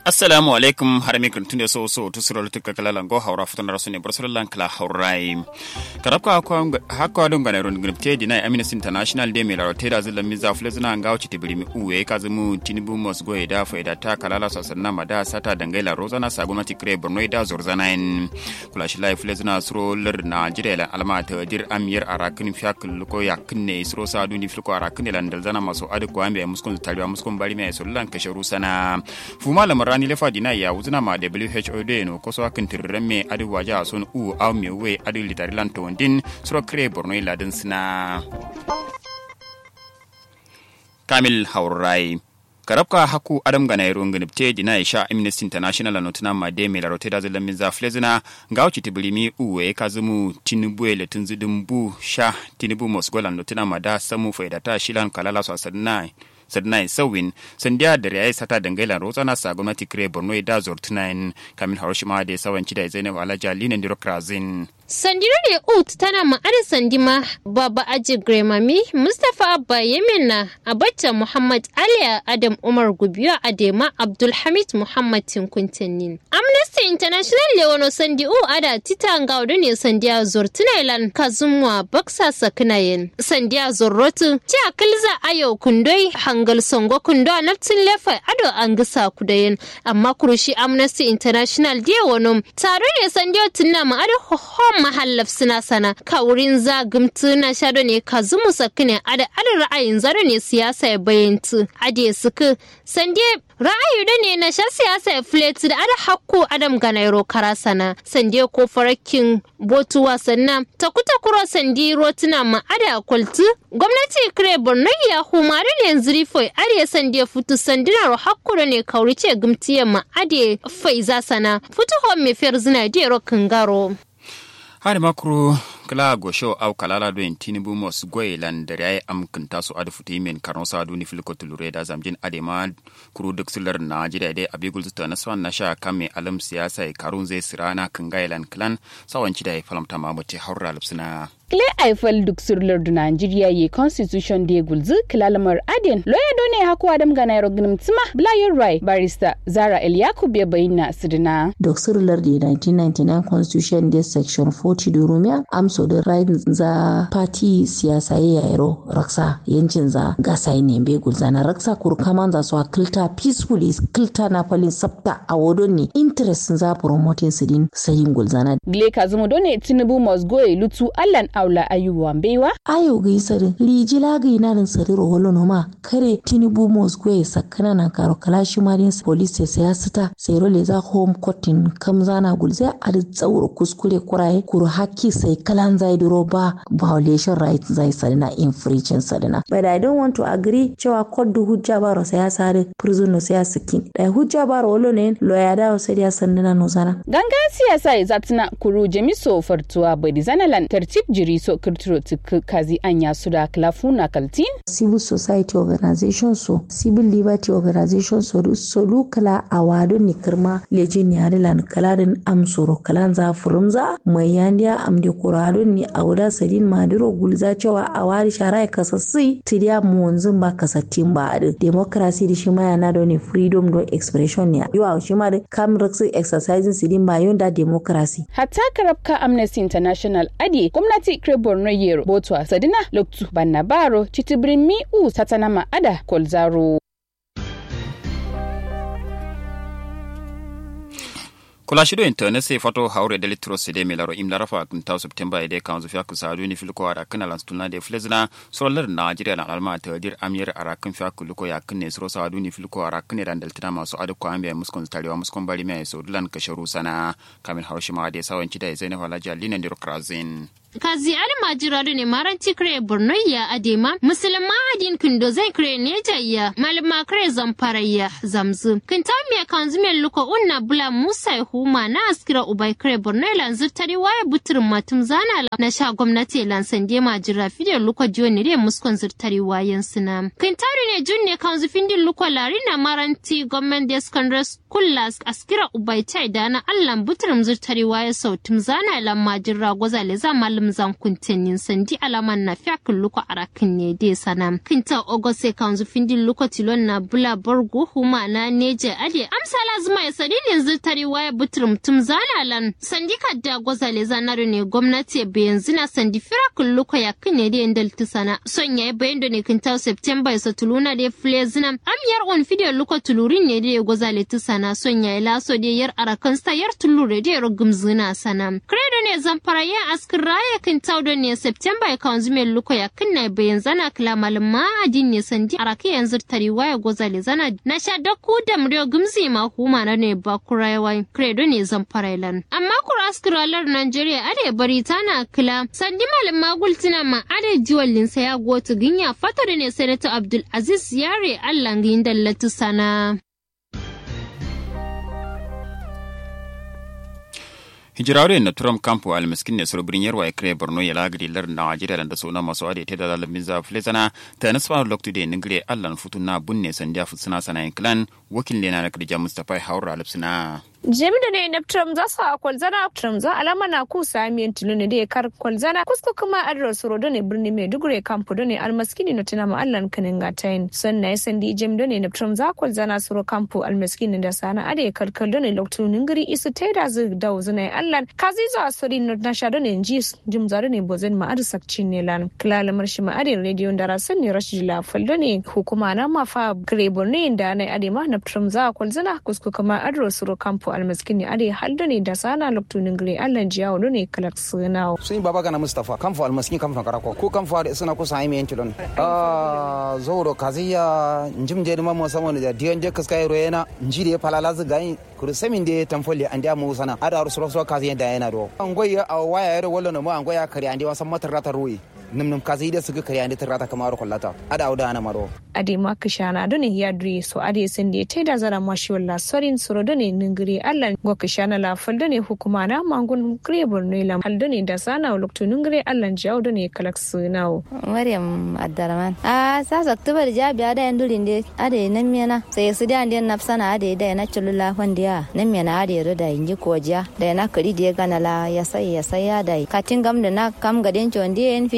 assalamu alaikum har mi kun tunde so so to sura lutu ka kala go hawra futun rasu ne barsul lan kala hawrai karabka hakwa don gane ron gnipte dina amnesty international de mela rote da zilla miza fulezuna nga wuce tibirimi uwe ka zumu tinubu mos go da faida ta kalala sasanna mada sata dangaila rozana sagumati kre borno da zorzana en kula shi lai fulezuna suro lir na jire alma ta dir amir arakin fiakul ko yakin ne suro sa duni filko arakin lan dalzana maso adu ko ambe muskun tariwa muskun bari mai sullan kasharu sana fuma lamar rani lefa dina ya wuzuna ma WHO de no koso akin tirren me adu waja son u aw me we adu litari lan to din suro kre borno ladin sina kamil haurai karabka haku adam ga nairo nganipte dina isha amnesty international no tuna made me la roteda zela minza flezina ngauchi tibulimi uwe kazumu tinubu ele tunzidin bu sha tinubu mosgolan no tuna mada samu faidata shilan kalala so asadnai sadnai sawin sandiya da yayi sata dangailan rotsana sa gwamnati kire borno da zortunain kamin haroshima da sawanci da zainab alaja linan dirokrazin sandirare ut tana ma'anar sandima baba aji gremami mustapha abba yemena abacha muhammad ali adam umar gubiyo adema abdulhamid muhammad tinkuntanin amnesty international leono sandi u ada tita ngaudu ne sandiya zortunailan kazumwa baksa sakinayen sandiya zorrotu ci akilza ayo kundoi hangal songo kundo naftin lefa ado an gisa kudayen amma kurushi amnesty international dia wano tare ne sandiyo tunna ma'anar hohom mahallaf suna sana ka wurin zagumtu na shado ne ka zumu sakine ada ada ra'ayin zaro ne siyasa ya bayantu ade suku sande ra'ayi da ne na sha siyasa ya fletu da ada hakku adam ganairo kara sana sande ko farakin botu wasanna ta kuta kuro sandi rotuna ma ada kwaltu gwamnati kire borno ya humare ne yanzu rifoi ade sande futu sandina ro hakku da ne kaurice gumtiya ma ade faiza sana futu hon me fer zina de ro kangaro hari makuru kala gosho au kalala do tinubu mos goy lan da yayi amkin taso adu futi men karon sa du ni filko tulure da zamjin adema kuru duk sular na jira dai abigul zuta na swan na sha kame alam siyasa e karun zai sirana kan gailan clan sawanci da ya falamta mamuti haura lupsuna Kile Eiffel duk surlar da Nigeria ye constitution da gulzu kilalamar Aden. Lawyer done haku Adam ga Nairo Gnim Tsima Blayer Rai barista Zara El Yakub ya bayyana sidina. Duk surlar da 1999 constitution da section 40 da Romia amso da right za party siyasa ya yaro raksa yancin za gasa ne be gulza na raksa kurkaman za su kilta peacefully kilta na falin sabta a wodon ne interest za promoting sidin sayin gulzana. Gile Kazumu done Tinubu must go lutu Allan aula ayuwa mbeiwa ayo gai sare lijila gai na nan sare ro holo no ma kare tinubu mos gwe sakana na karo kalashi marin police sai ya sita sai ro le za home courtin kam zana gulze a da tsauro kuskure kuraye kuru haki sai kalan zai duro ba violation rights zai sare na infringement sare na but i don't want to agree cewa court du hujja ba ro sai ya sare prison no sai ya skin da hujja ba ro holo ne lawyer da sai ya sanna no zana ganga siyasa ya zatina kuru jemiso fartuwa bai zanalan tartib jiri so kirtiro tik kazi anya su da klafuna kaltin civil society organization so civil liberty organization so so kala a wado ni kirma lejin yare lan kaladin amsoro kalan za furumza mai yandiya amde kuradun ni a wuda sadin madiro gulza cewa a wari shara ya kasassi tidiya mu wanzun ba kasattin ba adin democracy da shi ma yana da ne freedom do expression ne yawa shi ma da kam exercising sidin ba yonda democracy hatta karabka amnesty international adi gwamnati kre borno yero botwa sadina loktu banna baro chitibirin mi u satanama ada kolzaro kula shido internet sai fato haure da litro se de melaro im larafa kun taw september ide kan zu fiaku sadu ni filko ara kana lan stuna de flezna solar nigeria na alma ta dir amir ara kun fiaku luko ya kunne sro sadu ni filko ara kunne dan daltina masu adu ko ambe muskon tarewa muskon bari mai so dulan kasharu sana kamin haushima de sawanci da zainab alaja linan dir krazin kazi almajira ne maranci kare borno ya adema musulma adin kindo zai kare ne jayya malama kare zamfara ya zamzu kinta me kanzu me luko unna bula musa huma na askira ubai kare borno lanzu tari waya butur matum zana la na sha gwamnati lan sande majira fide luko jiwoni re muskon zurtari wayan suna kintari ne junne kanzu findin luko lari na maranti government day secondary school askira ubai tai dana allan butur zurtari waya sautum zana lan majira gwazale za malam kamzan kuntenin sandi alaman na fiakin luko arakin ne de sana kinta ogose kanzu findin luko tilon na bula borgo huma na neje ade amsa lazima ya sadilin ziltari waya buturum tum zanalan sandi kadda gozale zanaro ne gwamnati be yanzu na sandi firakun luko ya kine de indal tisana son yayi bayan da ne kinta september ya satuluna de flezina amyar on fideo luko tulurin ne de gozale tisana son yayi laso de yar arakan sta yar tulure de rogum zina sana credo ne zamfara ya askin raya kinta do ne september ya kanzu me luko ya kinna be yanzu na kila malama adin ne sandi arake yanzu tari waya gozale zana na sha dakku da muryo gumzi ma huma na ne ba kuraiwa credo ne zamfara lan amma kura askiralar Najeriya ade bari tana kila sandi malam magul tina ma ade jiwallin sa ya gotu ginya fata da ne senator Abdul Aziz Yare Allah ngin dallatu sana hijirare na turam kampo almiskin ne suru birnin yarwa ikre borno ya lagri lar na ajira da suna masu ade ta da lalabin za flesana ta nasfa loktu de ningre allan futu na bunne sandiya futsuna sana clan wakil ne na kadija mustafa haura alipsina jami'da ne na tram za su a kwalzana tram za alama na ku samiyan tilo ne da ya kar kwalzana kusko kuma adrar suro da ne birni mai dugure kampu da ne almaskini na tuna ma'allan kanin gatayin son na yasan di jami'da ne na tram za kwalzana suro kampu almaskini da sana ada ya karkar da ne loktunin gari isu ta da zu da wuzuna ya allan kazi za a sori na sha da ne ji jim za da ne bozin ma'adu sakcin ne lan kilalamar shi ma'adin rediyon da rasan ne rashi lafal da ne hukuma na mafa grebor ne da na adema na tram za kwalzana kusko kuma adrar suro kampu almaskini ade haldo ne da sana loktunin gre allan jiyawo ne kalak suna sun baba gana mustafa kamfo almaskini kamfo karako ko kamfo da suna kusa aimi yanki don ah zoro kaziya njim je ma mo samo da diyan je kaskai royena nji de palala zu gai kuru samin de tamfolle an da mu sana ada rusuro so kaziya da yana do an goyi a waya yaro wallo no mo an goya kare an de wasan matar rata ruwi nim nim kazi da suka kare an de tarata kamar kullata ada auda ana maro ade ma kishana do ne ya dure so ade sen de tai da zara mashi walla sorin suro do ne ningire allan go kishana la faldo ne hukuma na mangun gre borno la haldo ne da sana loktunin gre allan jawo do ne kalak sunawo maryam abdurrahman a sa oktobar jabi ada yan durin de ade nan mena sai su da ndiyan nafsana ade da na chulula hondiya nan mena ade ro da inji koja da na kari de gana la ya sai ya sai ya da katin gam da na kam gaden chondi en